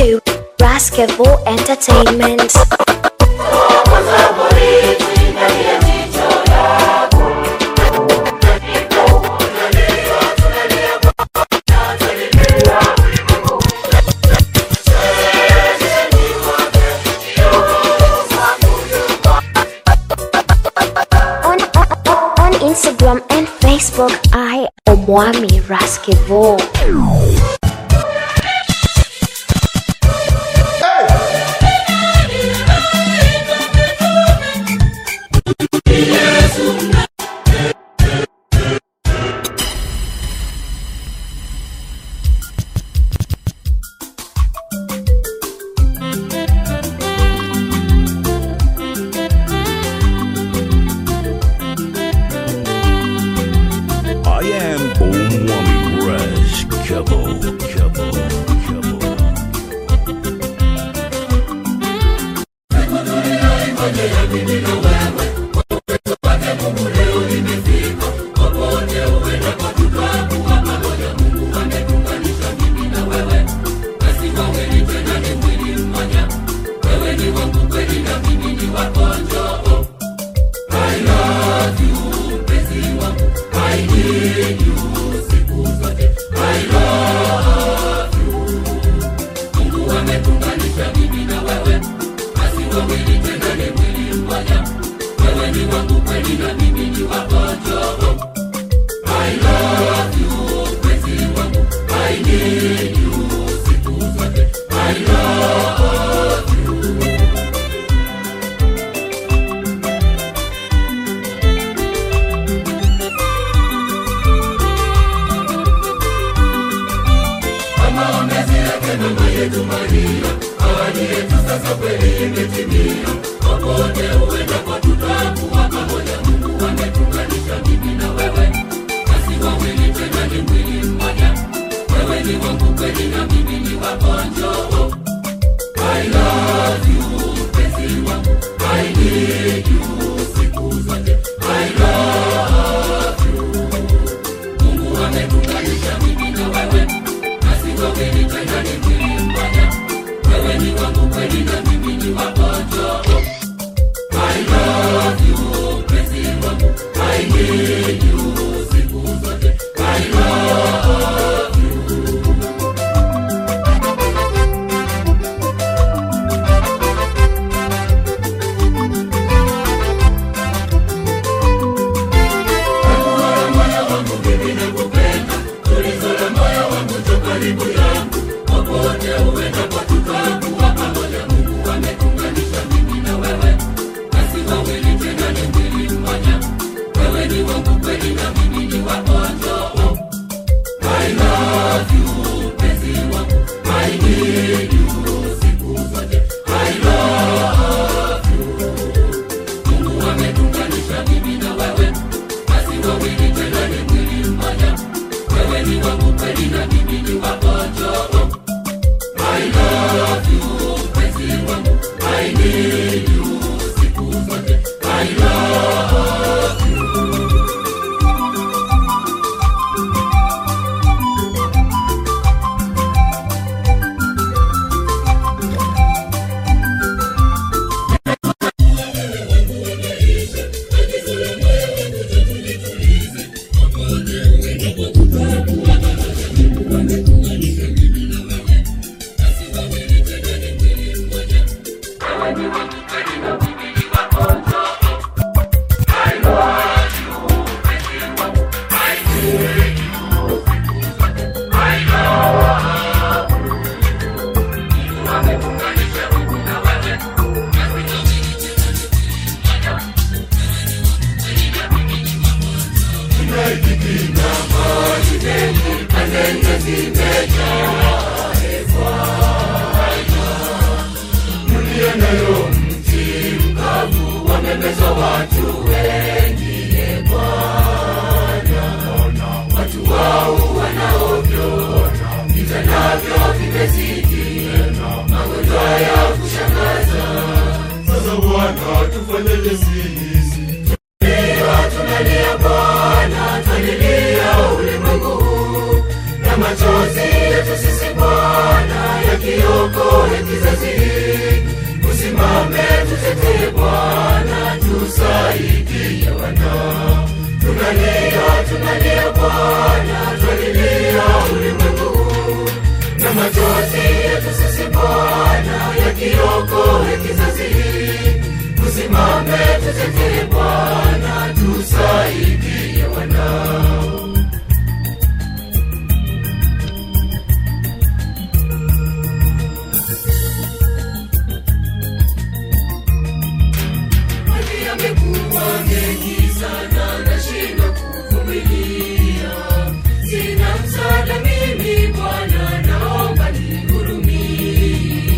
to Basketball Entertainment. On, on, on Instagram and Facebook, I Omwami Basketball. I am Omwami Rush Kebo Kebo Kebo Sasa Bwana tufanyeje sisi? Tunalia Bwana, tulilia ulimwengu huu, na machozi yetu sisi Bwana yakiokoa kiokoe kizazi hiki. Usimame tutetee Bwana, tusaidie wana. Tunalia, tunalia Bwana, twalilia ulimwengu huu. na machozi yetu sisi Bwana, yakiokoe kizazi hiki. Usimame tutetee Bwana, tusaidie wanao. Maji yamekuwa mengi sana, nashindwa kuvumilia. Sina msaada mimi Bwana, naomba nihurumie.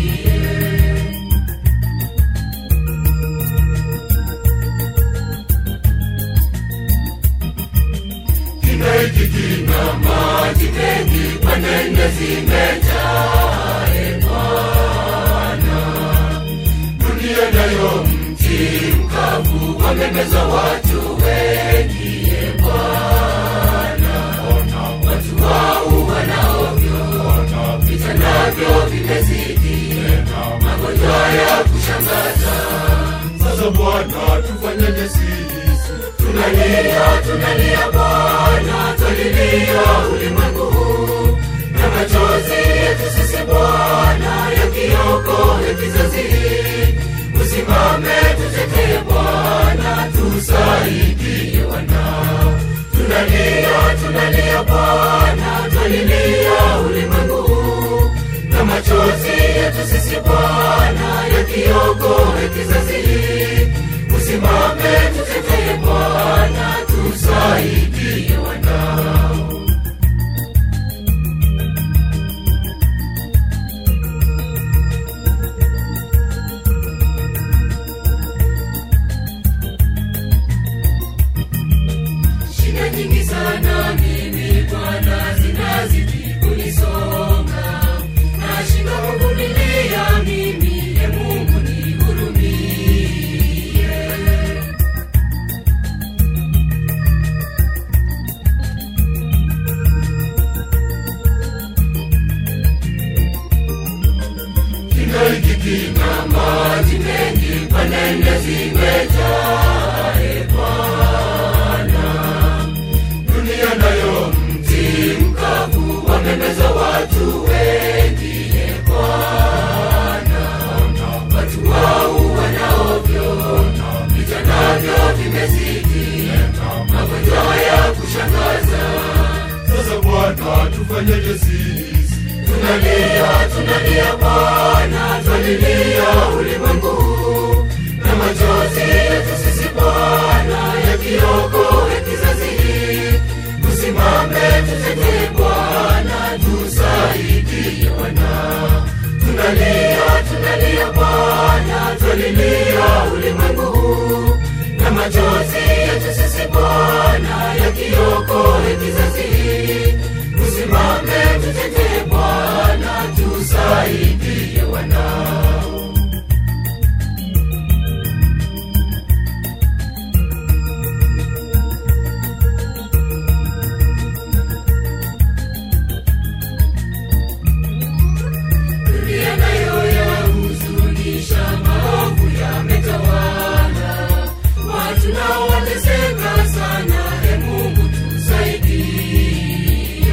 Kina hiki kina maji mengi, panende zimejaa, e Bwana. Dunia nayo mji mkavu, wamemeza watu wengi, e Bwana. Watu wau wanaovyo, vita navyo vimezidi, magonjwa ya kushangaza. Sasa Bwana, tufanyeje sisi? Tunalia, tunalia Bwana, twalilia ulimwengu huu na machozi yetu sisi Bwana, yakiokoe kizazi hiki. Usimame tutetee Bwana, tusaidie wanao. Tunalia, tunalia Bwana, twalilia ulimwengu huu na machozi yetu sisi Bwana, yakiokoe kizazi hiki. Usimame tutetee Bwana, tusaidie wanao. Shida nyingi sana mimi Bwana, zinazidi kunisonga, nashindwa kuvumilia mimi, e Mungu nihurumie. Kina hiki kina maji mengi, panende zimejaa, e Bwana. Dunia nayo mti mkavu, wamemeza watu wengi, e Bwana. Watu wau wanaovyo, vita navyo vimezidi, magonjwa ya kushangaza. Sasa Bwana, tufanyeje sisi? Tunalia, tunalia Bwana, twalilia ulimwengu huu na machozi yetu sisi Bwana, yakiokoe kizazi hiki. Usimame tutetee Bwana, tusaidie wana. Tunalia, tunalia Bwana, twalilia ulimwengu huu na machozi yetu sisi Bwana, yakiokoe kizazi hiki. Usimame tutetee Bwana, tusaidie wanao. Dunia nayo yahuzunisha, maovu yametawala, watu nao wateseka sana. E Mungu tusaidie.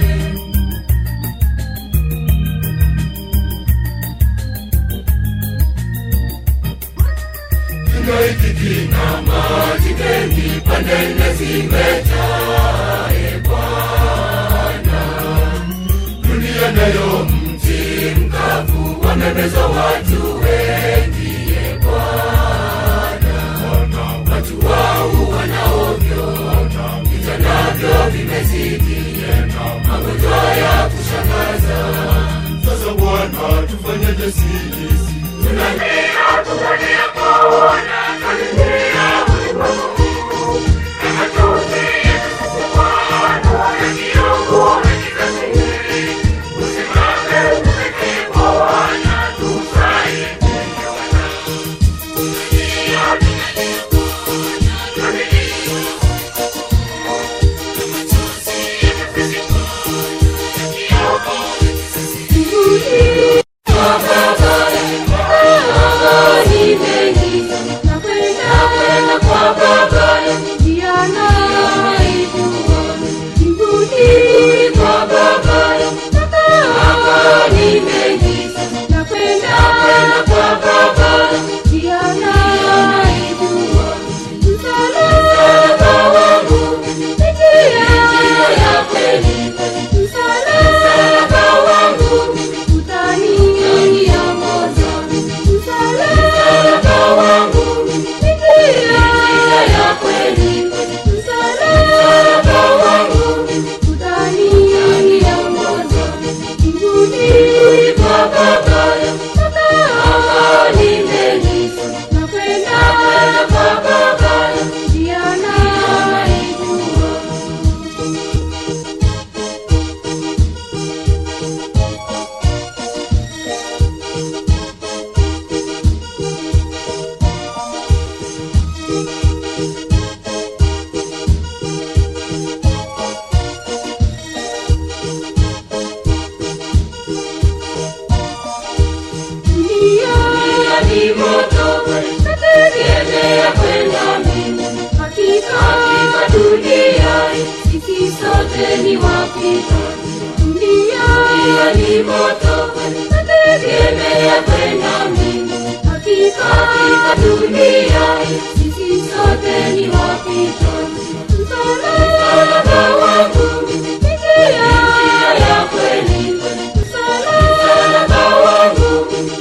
Kina hiki kina maji mengi, pande nne zimejaa, e Bwana. Dunia nayo mji mkavu, wamemeza watu wengi, e Bwana. Watu wau wanaovyo, vita navyo vimezidi, magonjwa ya kushangaza. Sasa Bwana, tufanyeje sisi? Tunalia, tunalia Bwana, twalilia ulimwengu huu, na machozi yetu sisi Bwana, yakiokoe kizazi hiki. Usimame tutetee Bwana, tusaidie wanao. Tunalia, tunalia Bwana, twalilia machozi yetu sisi Bwana, yakiokoe kizazi hiki. Baba dunia ni moto nategemea kwenda mbinguni hakika hakika dunia sisi sote ni wapita dunia ni moto nategemea kwenda mbinguni hakika hakika dunia sisi sote ni wapita msalaba wangu ni njia ya kweli msalaba wangu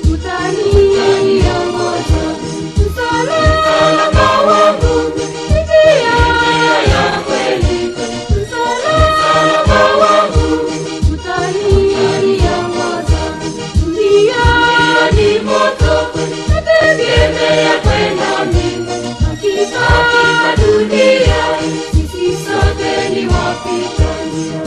utaniongoza msalaba wangu ni njia ya kweli msalaba wangu utaniongoza dunia ni moto nategemea kwenda mbinguni hakika hakika dunia sisi sote ni wapita njia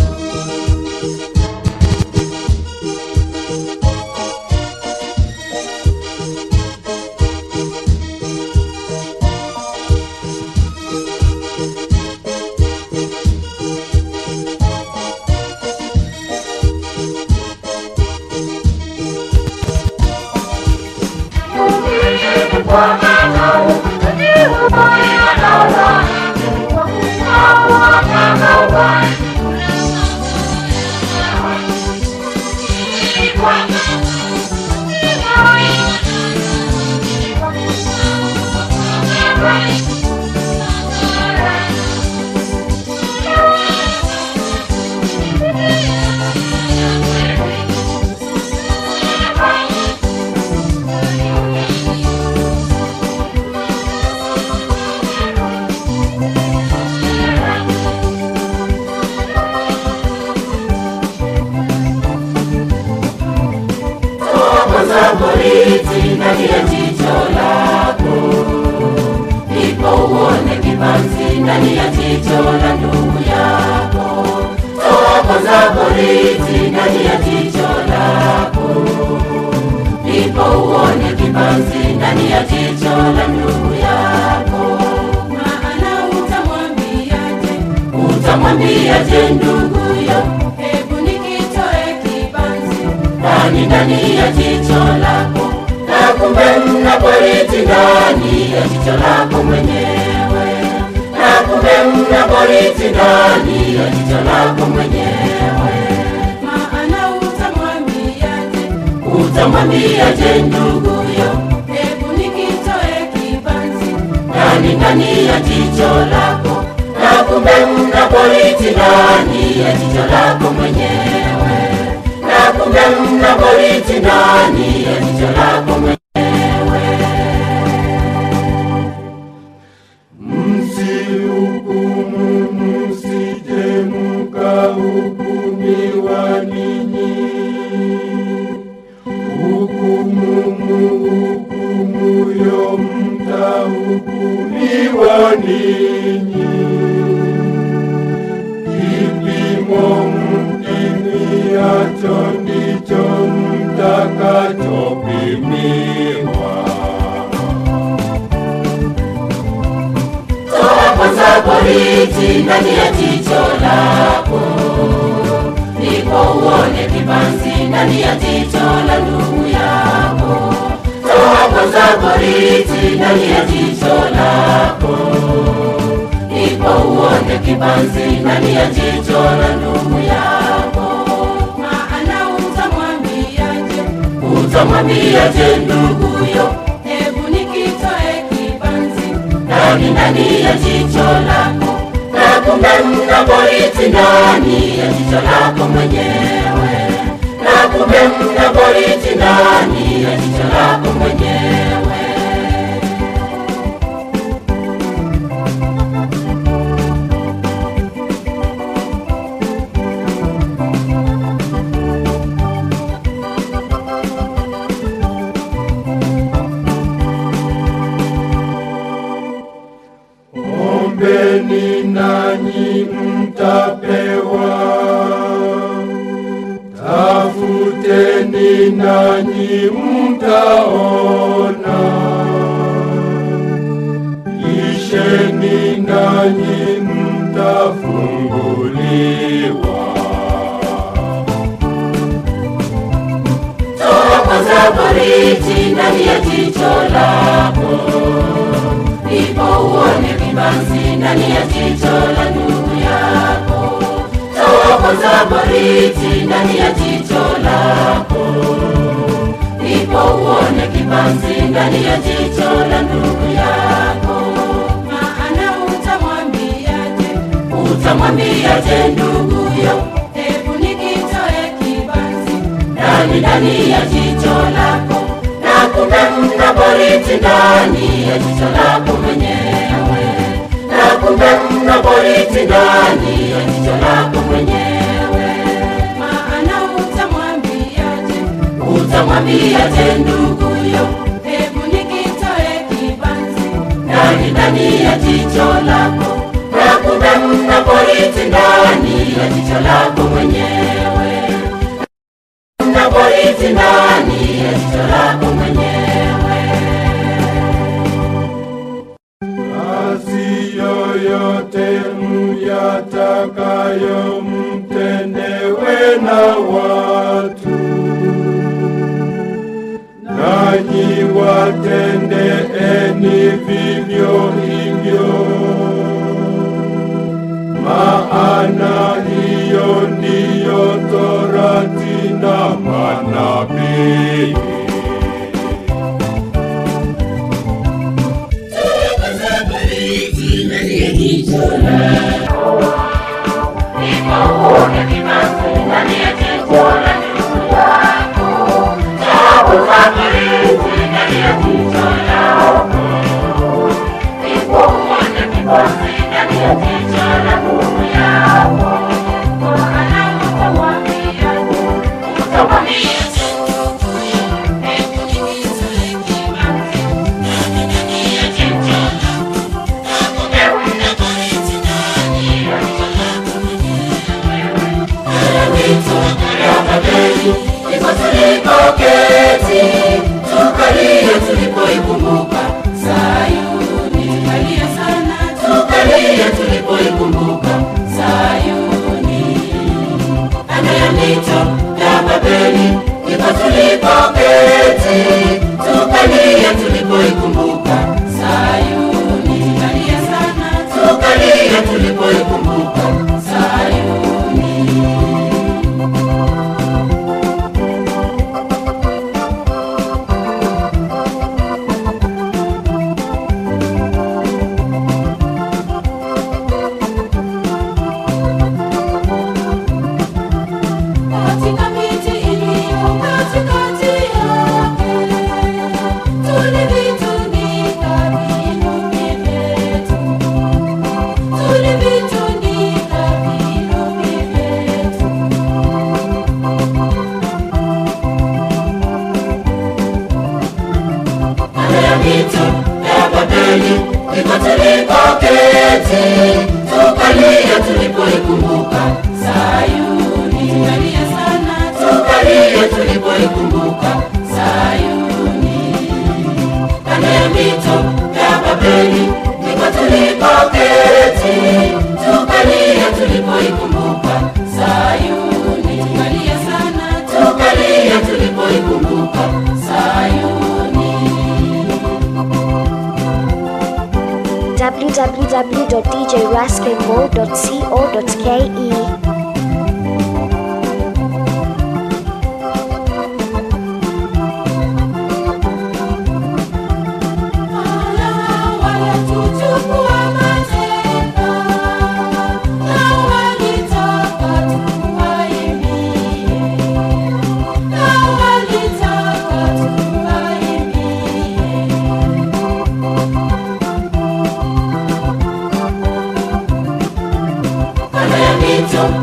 Kwanza boriti ndani ya jicho lako, ndipo uone kibanzi ndani ya jicho la ndugu yako. Toa kwanza boriti ndani ya jicho lako, ndipo uone kibanzi ndani ya jicho la ndugu yako. maana utamwambiaje Utamwambiaje nduguyo, hebu nikitoe kibanzi ndani ndani ya jicho lako, na kumbe mna boriti ndani ya jicho lako mwenyewe, na kumbe mna boriti ndani ya jicho lako mwenyewe. maana utamwambiaje Utamwambiaje nduguyo, hebu nikitoe kibanzi ndani ndani ya jicho lako, na kumbe mna boriti ndani ya jicho lako mwenyewe, na kumbe mna boriti ndani ya jicho lako mwenyewe. Msihukumu, msije mkahukumiwa ninyi. Hukumu muhukumuyo, mtahukumiwa ninyi. Kipimo mpimiacho ndicho mtakachopimiwa. Toa kwanza boriti ndani ya jicho lako, ndipo uone kibanzi ndani ya jicho la ndugu yako. Toa kwanza boriti ndani ya jicho lako, ndipo uone kibanzi ndani ya jicho la ndugu yako. maana utamwambiaje Utamwambiaje nduguyo, hebu nikitoe kibanzi ndani ndani ya jicho lako, na kumbe mna boriti ndani ya jicho lako mwenyewe, na kumbe mna boriti ndani ya jicho lako mwenyewe. Ombeni nanyi mtapewa, tafuteni nanyi mtaona, isheni nanyi mtafunguliwa. Toa Chokoza boriti ndani ya jicho lako, ndipo uone kibanzi ndani ya jicho la ndugu yako. Chokoza boriti ndani ya jicho lako, ndipo uone kibanzi ndani ya jicho la ndugu yako. maana utamwambiaje Utamwambiaje nduguyo, hebu nikitoe kibanzi ndani ndani ya jicho lako, na kumbe mna boriti ndani ya jicho lako mwenyewe, na kumbe mna boriti ndani ya jicho lako mwenyewe. maana utamwambiaje Utamwambiaje nduguyo, hebu nikitoe kibanzi ndani ndani ya jicho lako, na kumbe mna boriti ndani ya jicho lako mwenyewe, mna boriti ndani ya jicho lako mwenyewe. Basi yoyote myatakayo mtendewe na watu, nanyi watendeeni vivyo hivyo, maana hiyo ndiyo torati na manabii. Ndipo tulipoketi tukalie tulipoikumbuka Sayuni, kalia sana tukalie tulipoikumbuka Sayuni. Kando ya mito ya Babeli ndipo tulipoketi tukalie tulipoikumbuka Sayuni, kalia sana tukalie tulipoikumbuka Sayuni. katika miti iliyo katikati yake tulivitunika vinubi vyetu tulivitunika vinubi vyetu kando ya mito ya Babeli ndipo tulipoketi tukalia tulipoikumbuka Sayuni, kalia sana tukalia tulipoikumbuka Sayuni. Kando ya mito ya Babeli ndipo tulipoketi tukalia tulipoikumbuka Sayuni, kalia sana tukalia tulipoikumbuka Sayuni. www.djraskingo.co.ke walituchukua mateka na walitaka tuwaimbie, na walitaka tuwaimbie. Kando ya mito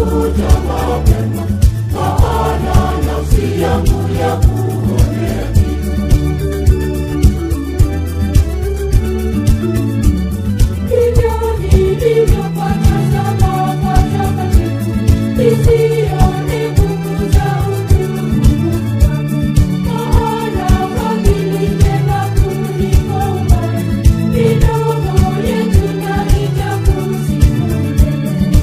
kutafuta mapema, maana nafsi yangu ya kuonea Hivyo nilivyopata salama takatifu, nisione nguvu za utukufu wake. Maana fadhili njema kuliko uhai, midomo yetu na itakusifu milele.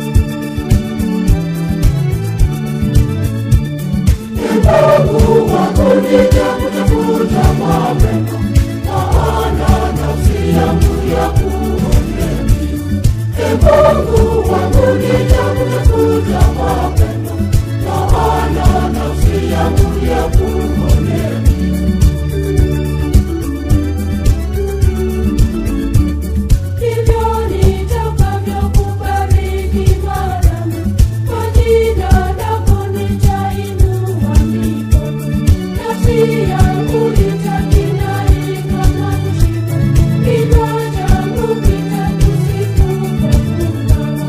Mungu wangu nitakutafuta mapema, maana nafsi yangu ya kuonea kiu. Ee Mungu wangu nitakutafuta mapema, maana nafsi yangu ya kuonea kiu. Hivyo nitakavyokubariki Bwana, kwa jina lako nitainua mikono. Nafsi yangu itakinaika na kushiba, kinywa changu kitakusifu kwa furaha.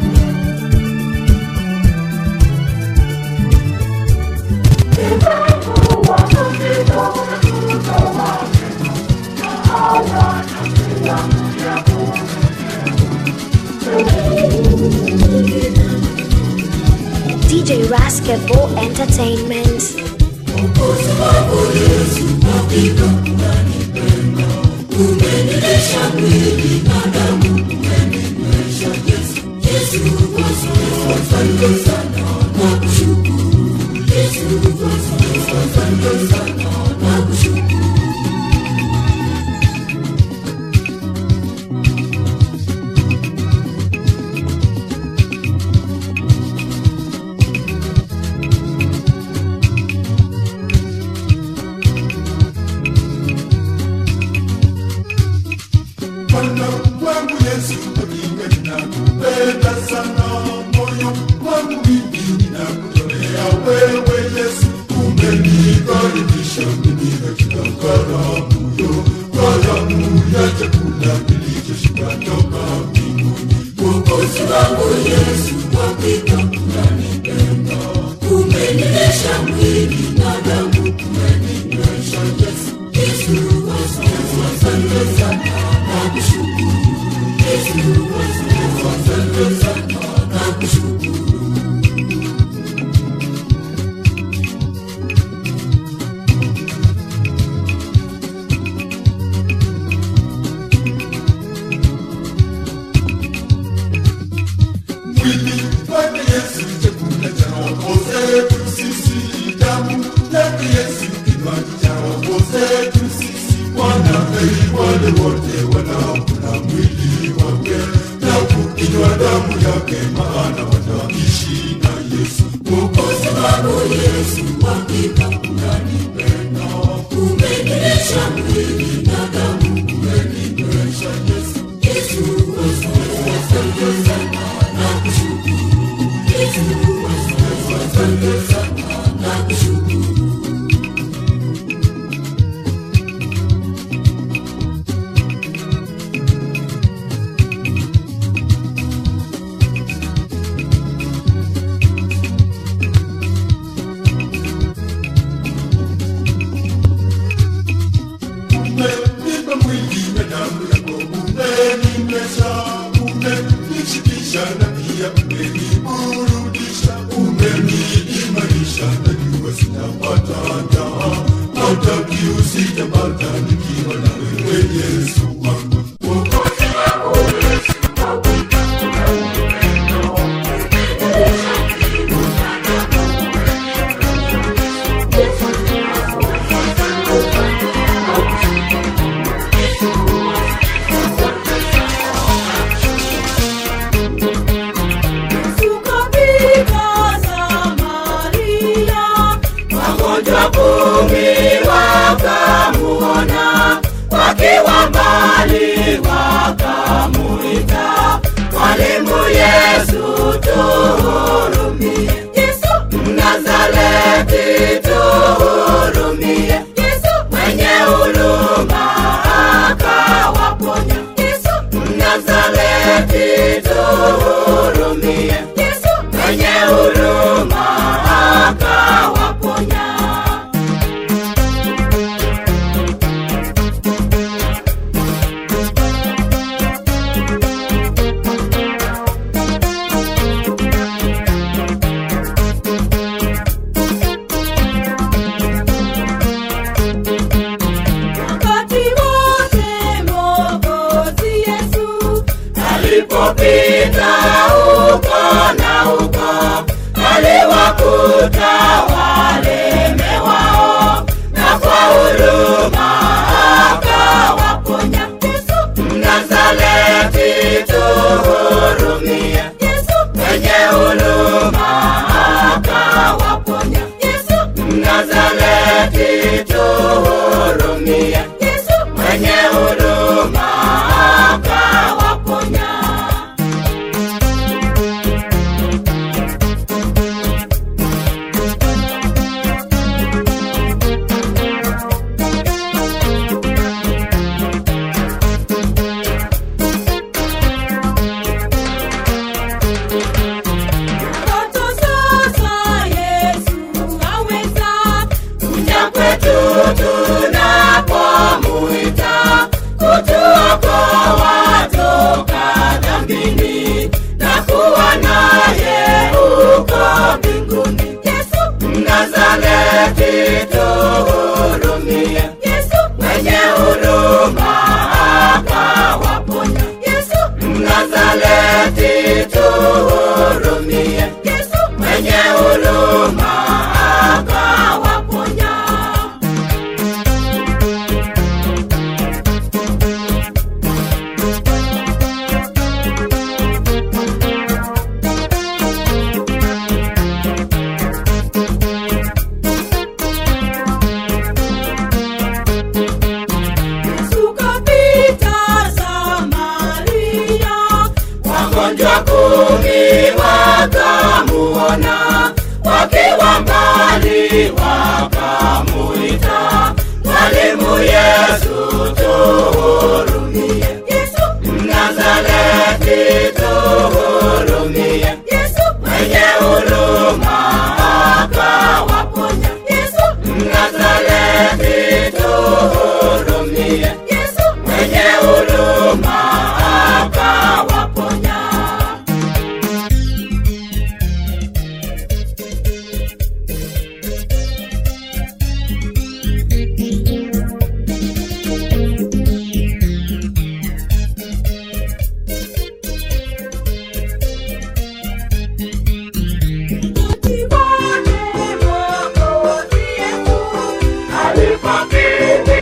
DJ Basketball Entertainment. Bwana wangu Yesu, hakika ninakupenda sana, moyo wangu mimi ninakutolea wewe Yesu, umenikaribisha mimi katika karamu yo, karamu ya chakula kilichoshuka toka mbinguni. Mwokozi wangu Yesu, hakika unanipenda, umenilisha mwili na damu, umeninywesha Yesu, Yesu, Yesu, asante sana. Mwili wake Yesu, chakula cha roho zetu sisi, damu yake Yesu, kinywaji cha roho zetu sisi. Wanaferi wale wote wanaokula mwili wake na kukinywa damu yake, maana wataishi na Yesu. Mwokozi wangu Yesu, hakika unanipenda, umenilisha mwili na damu, umeninywesha Yesu. Yesu, Yesu, asante sana na kushukuru. Yesu, Yesu, asante sana na kushukuru. umenipa mwili na damu yako, umeninywesha, umenishibisha na pia umeniburudisha, umeniimarisha, najua sitapata njaa, hata kiu sitapata nikiwa na wewe Yesu wangu. Mwokozi wangu Yesu, Tukapita Samaria, wagonjwa kumi wakamuona huruma akawaponya. Wakati wote Mwokozi Yesu alipopita huko na huko, aliwakuta walemewao, na kwa huruma akawaponya. Yesu Mnazareti, tuhurumie. Yesu Mwenye huruma akawaponya. Yesu Mnazareti, tuhurumie. Yesu Mwenye huruma akawaponya. Watoto sasa Yesu aweza Kuja kwetu tunapomuita, kutuokoa toka dhambini, na kuwa naye huko mbinguni. Yesu Mnazareti, tuhurumie. Yesu Mwenye huruma akawaponya. Yesu Mnazareti, tuhurumie. Yesu Mwenye huruma akawaponya. Yesu kapita Samaria Wagonjwa kumi wakamuona, wakiwa mbali wakamuita, Mwalimu Yesu tuhurumie. Yesu Mnazareti tuhurumie. Yesu Mwenye huruma akawaponya. Yesu Mnazareti tuhurumie. Yesu Mwenye huruma akawaponya. Tibone Mwokozi Yesu Alipokiri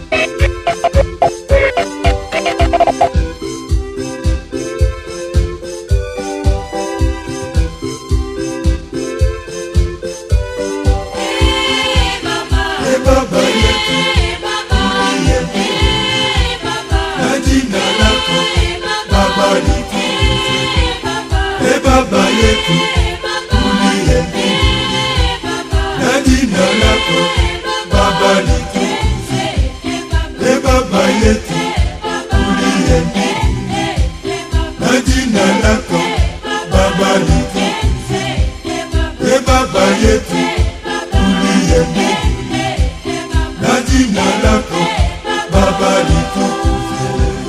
Eh baba E Baba yetu Eh baba uliye Eh baba na jina lako Eh baba Baba litukuzwe. Eh baba E Baba yetu Eh baba uliye Eh baba na jina lako Baba litukuzwe. E Baba yetu uliye na jina lako Baba litukuzwe. E Baba yetu uliye na jina lako Baba litukuzwe.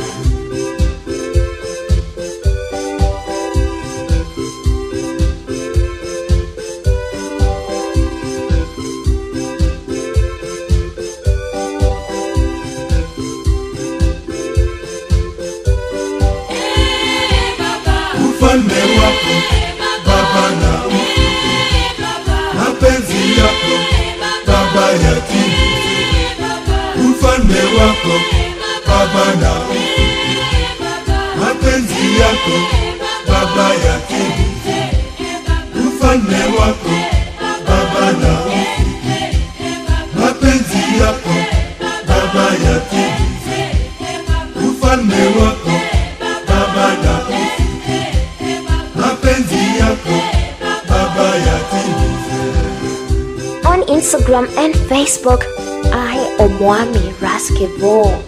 ufalme wako Baba na ufike, mapenzi yako Baba yatimize. Ufalme wako Baba na ufike, mapenzi yako Baba yatimize. Ufalme wako Baba na ufike, mapenzi yako Baba yatimize. Ufalme wako Baba na ufike, mapenzi yako Baba yatimize. On Instagram and Facebook, I Omwami Raskivo.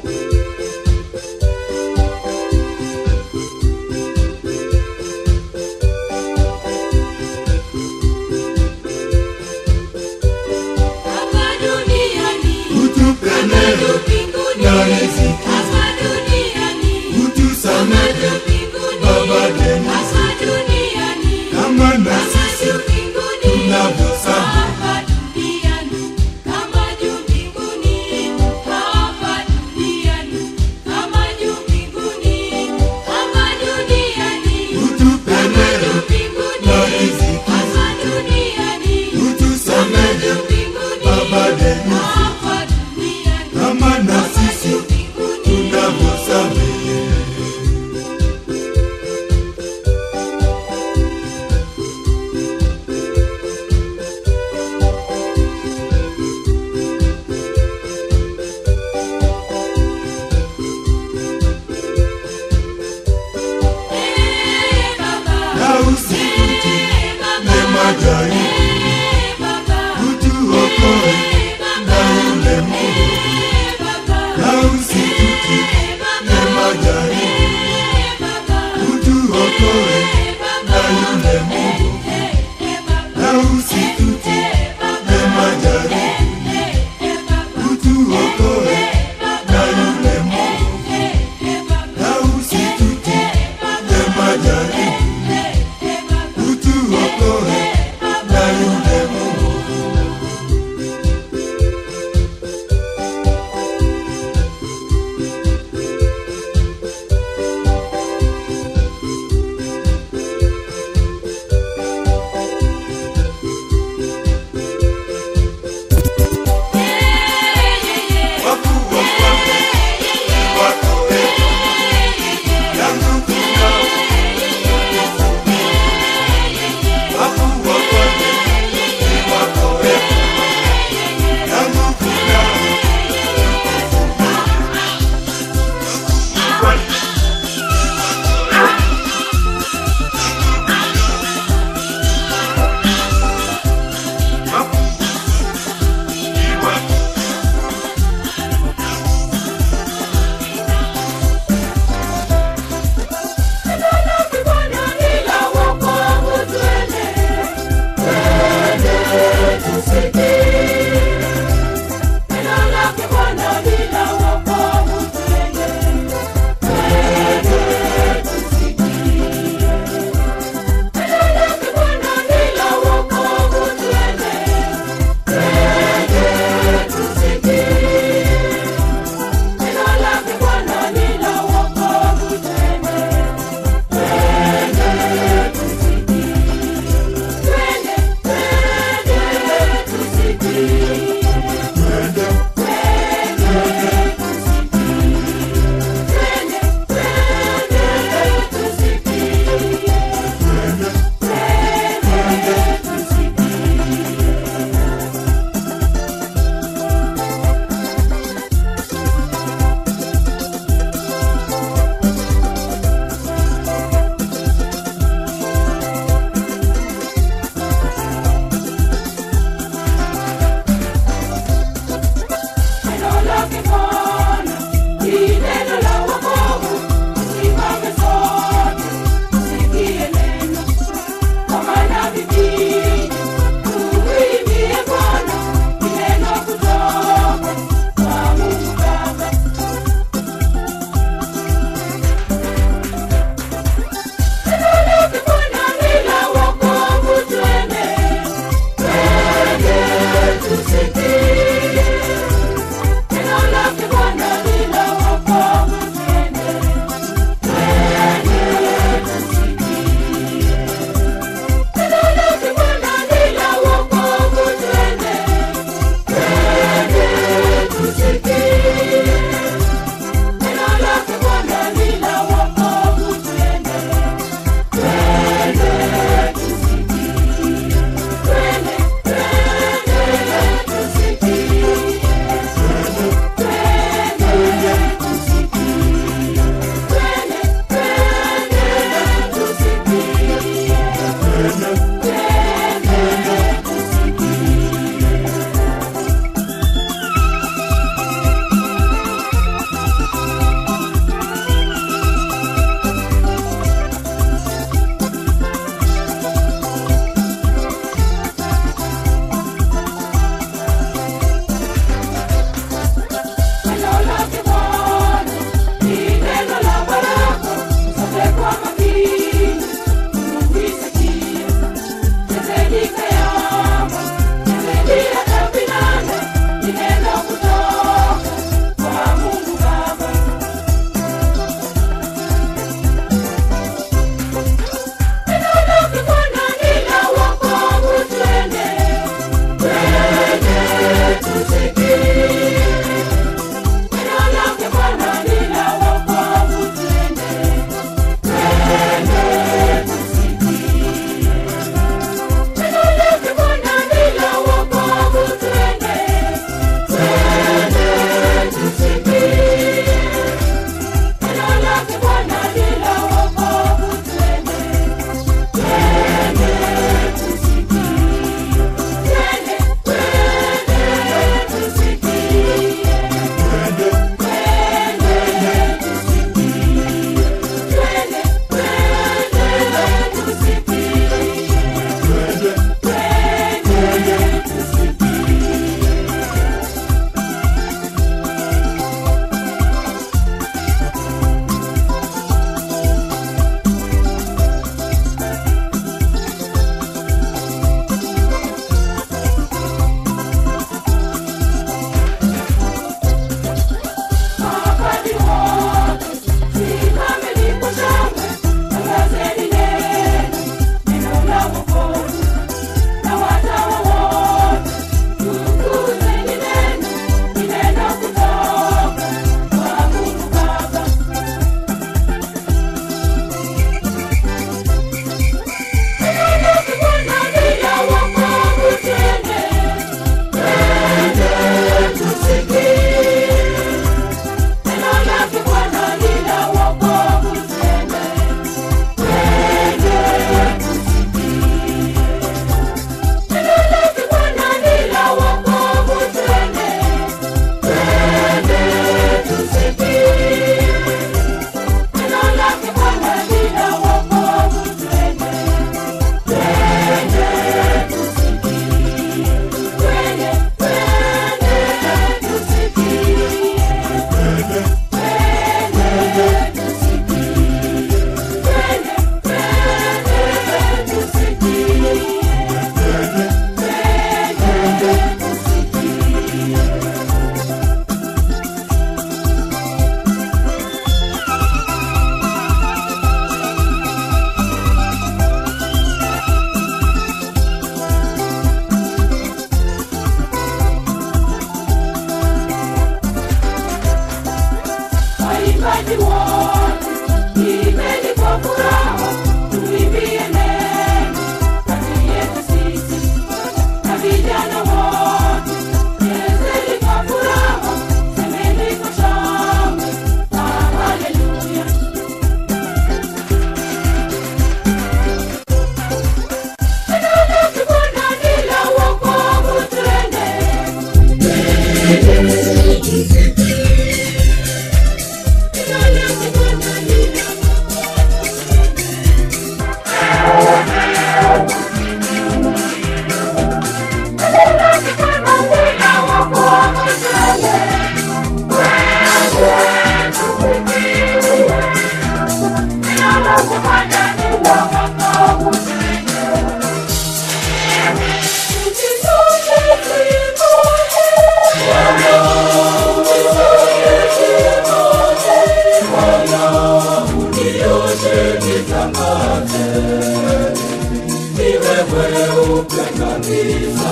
kabisa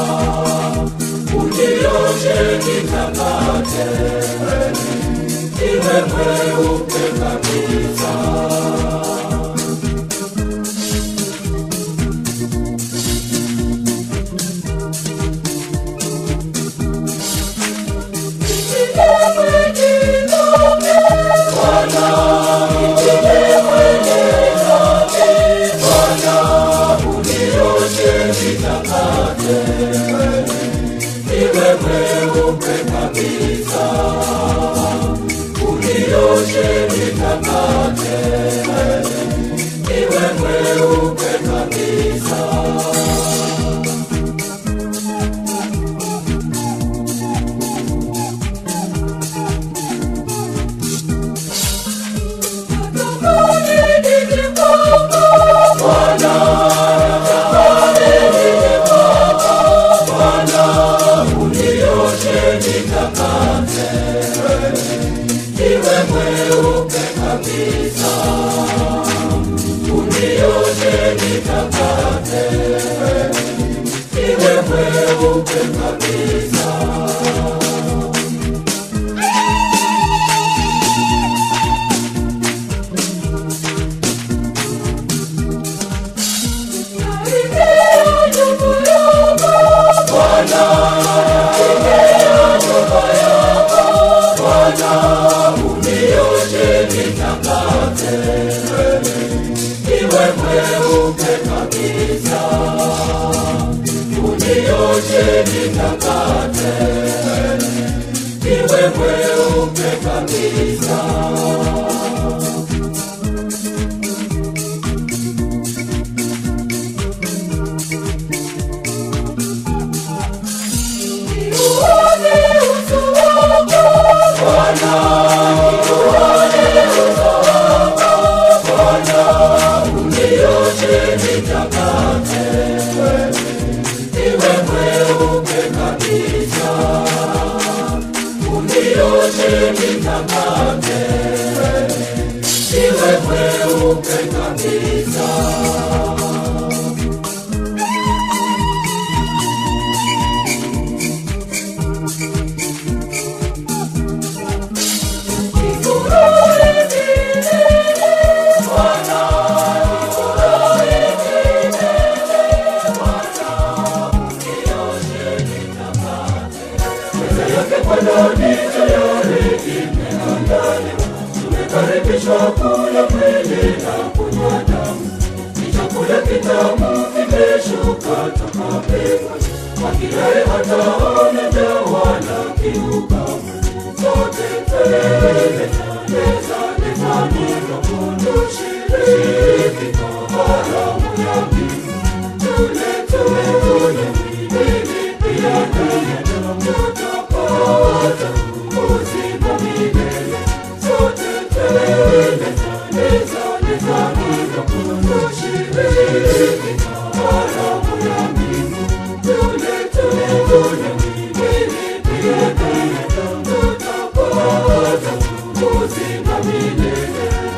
unioshe nitakate iwe mweupe kabisa iwe mweupe kabisa unioshe nitakate iwe mweupe kabisa iwe mweupe kabisa unioshe nitakate iwe mweupe kabisa unioshe nitakate iwe mweupe kabisa unioshe nitakate iwe mweupe kabisa unioshe nitakate iwe mweupe kabisa unioshe nitakate iwe mweupe kabisa tumekaribishwa kula mwili na kunywa damu ni chakula kitamu kimeshuka toka mbinguni akilaye hataona njaa wala kiu kamwe sote tele mezani kanisa tushiriki karamu ya mbingu tule tule mwili pia damu tutapata uzima milele sote tele mezani kanisa tushiriki karamu ya mbingu tule tule mwili pia damu tutapata uzima milele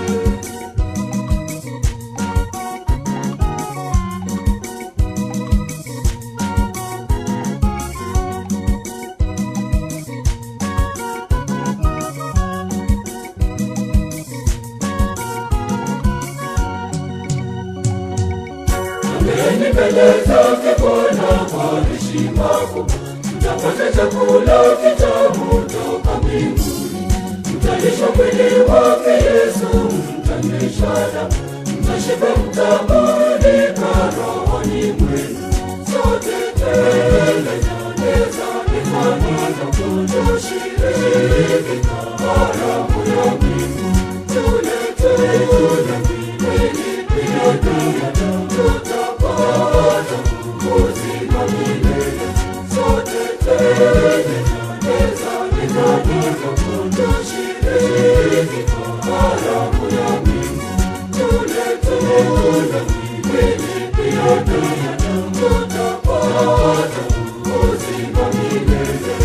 Mbele mbele zake Bwana kwa heshima kubwa, mtapata chakula kitamu toka mbinguni. Mtalishwa mwili wake Yesu, mtanyweshwa damu, mtashiba, mtaburudika rohoni mwenu. Sote tele mezani kanisa tushiriki karamu ya mbingu. Tule tule mwili pia damu tutapata uzima milele. Sote tele mezani kanisa tushiriki karamu ya mbingu. Tule tule mwili pia damu tutapata uzima milele.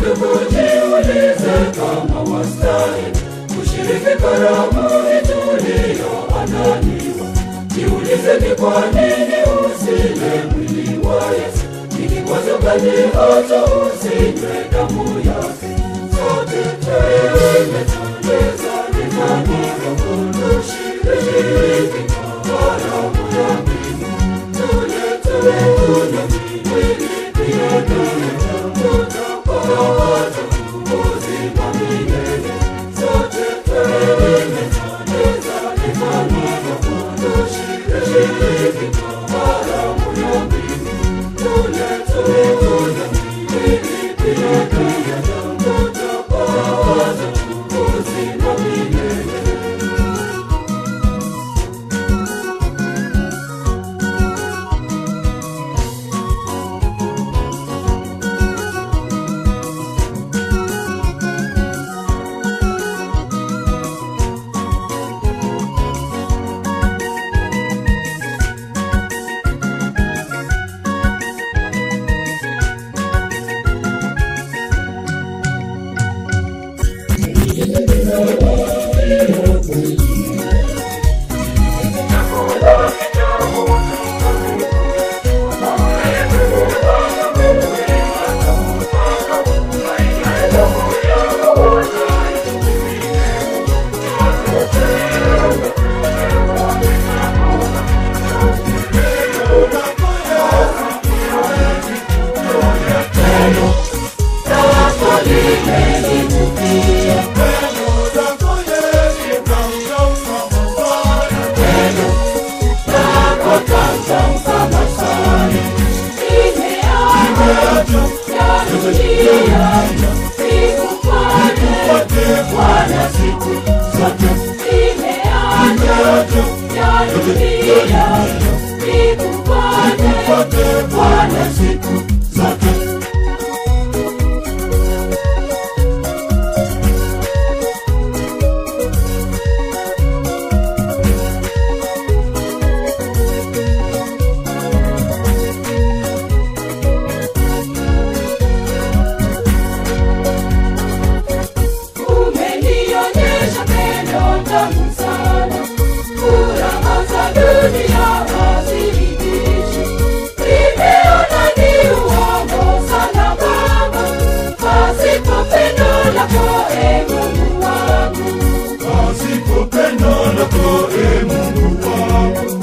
ndugu, jiulize kama wastahili kushiriki karamu tuliyoandaliwa. Jiulize ni kwa nini usile mwili wa Yesu, ni kikwazo gani hata usinywe damu yake? Sote tumetuliza mikononi kushiriki karamu ya mbingu. Tule tule kunywa mwili pia tule tutapata uzima milele. Sote tumetuliza mikononi kushiriki karamu ya mbingu. Tule tule kunywa mwili pia tule tutapata uzima milele. Bwana siku zote umenionyesha pendo tamu sana, furaha za dunia haziridishi. Nimeona ni uongo sana Baba, pasipo pendo lako e Mungu wangu. Pasipo pendo lako e Mungu wangu.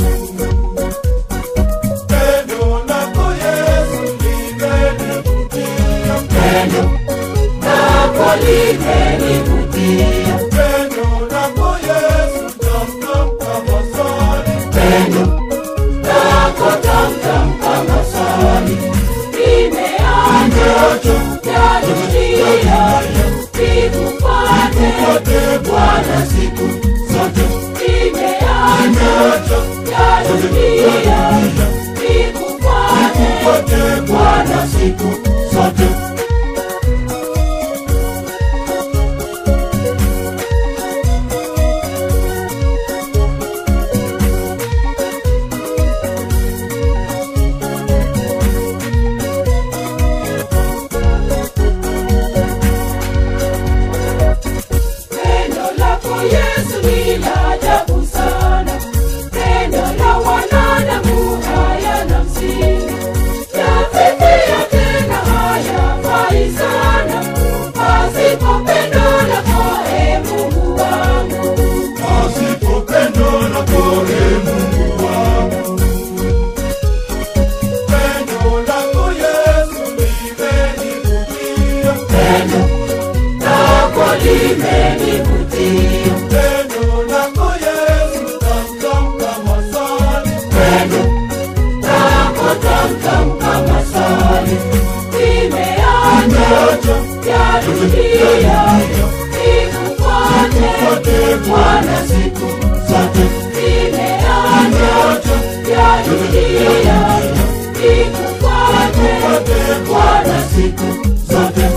Pendo lako Yesu limenivutia. Pendo lako limenivutia, Pendo lako Yesu tamtam kama sali. pendo lako tamtam kama sali. Nimeacha ya dunia nikufuate Bwana siku zote. Nimeacha ya dunia nikufuate Bwana siku zote. Pendo lako Yesu ni la ajabu sana, pendo la wanadamu hayana msingi, yafifia tena hayafai sana, pasipo pendo lako e Mungu wangu. Pasipo pendo lako e Mungu wangu. Pendo lako Yesu limenivutia. Pendo lako limenivutia, Pendo lako Yesu tamtam kama sali. pendo lako tamtam kama sali, nimeacha ya dunia nikufuate Bwana siku zote. Nimeacha ya dunia nikufuate Bwana siku zote.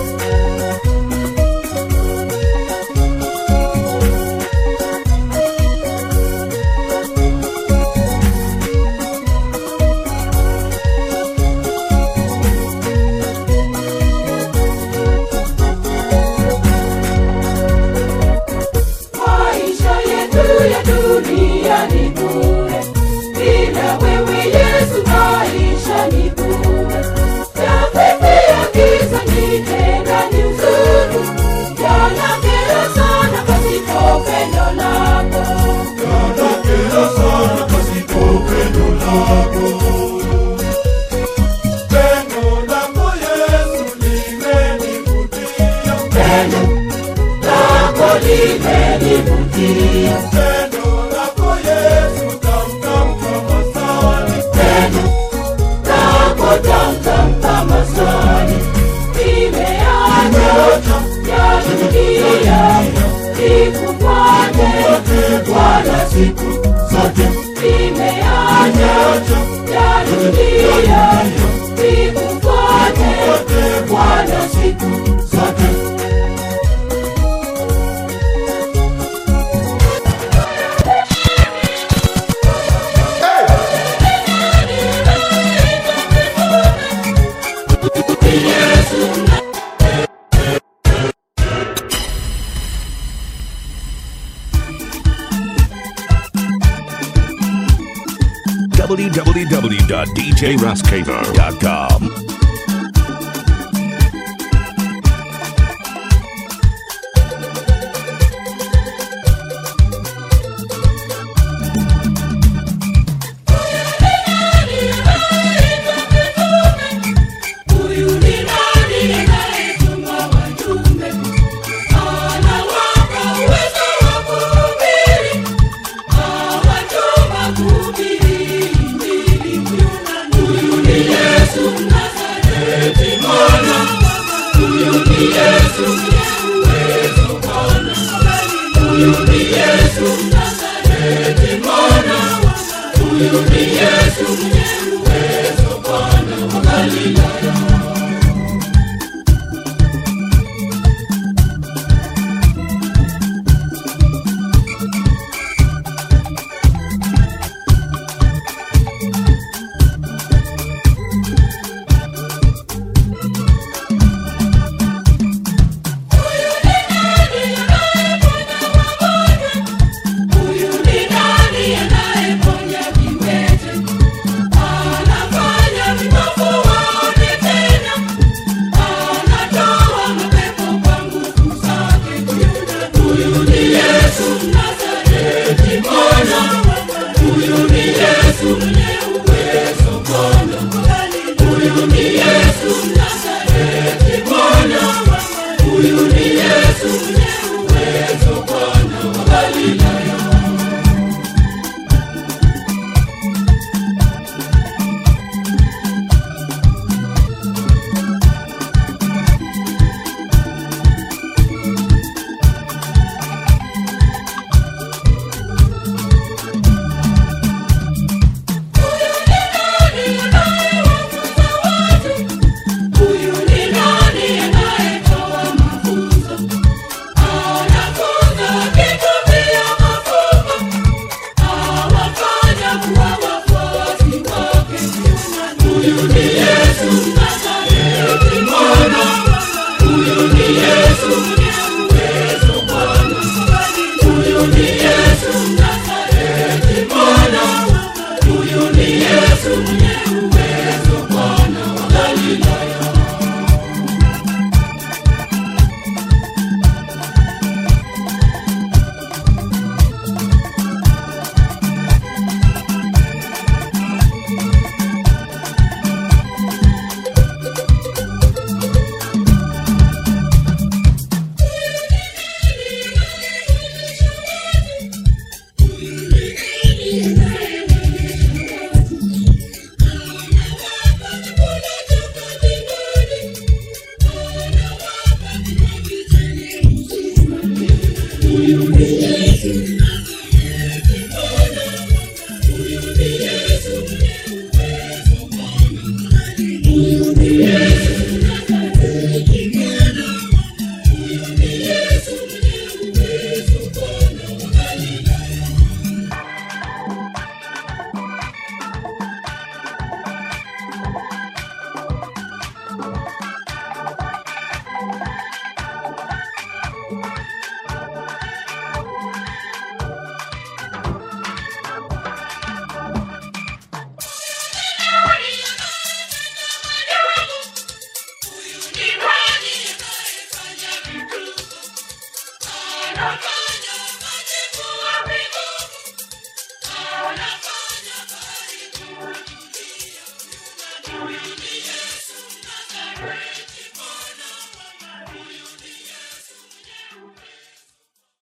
njia nikufuate Bwana siku zote www.djrascaver.com. Huyu ni nani anayetuma wajumbe? Anawapa uwezo wa kuhubiri, awatuma kuhubiri Injili. Huyu ni Yesu Mnazareti, Mwana wa Mungu. Huyu ni Yesu mwenye uwezo, Bwana. Huyu ni Yesu Mnazareti, Mwana wa Mungu. Huyu ni Yesu mwenye uwezo, Bwana wa Galilaya. Huyu ni nani anayeponya viwete? Anafanya vipofu waone tena. Anatoa mapepo kwa nguvu zake. Huyu ni Yesu Mnazareti, Bwana. Huyu ni Yesu mwenye uwezo, Bwana. Huyu ni Yesu Mnazareti, Bwana. Huyu ni Yesu mwenye uwezo, Bwana wa Galilaya. Huyu ni nani anayetoa mafunzo? Anafunza akitumia mafumbo, awafanya kuwa wafuasi wake. Huyu ni Yesu Mnazareti, Mwana. Huyu ni Yesu mwenye uwezo, Bwana. Huyu ni Yesu Mnazareti, Mwana. Huyu ni Yesu mwenye uwezo, Bwana wa Galilaya. Huyu ni Yesu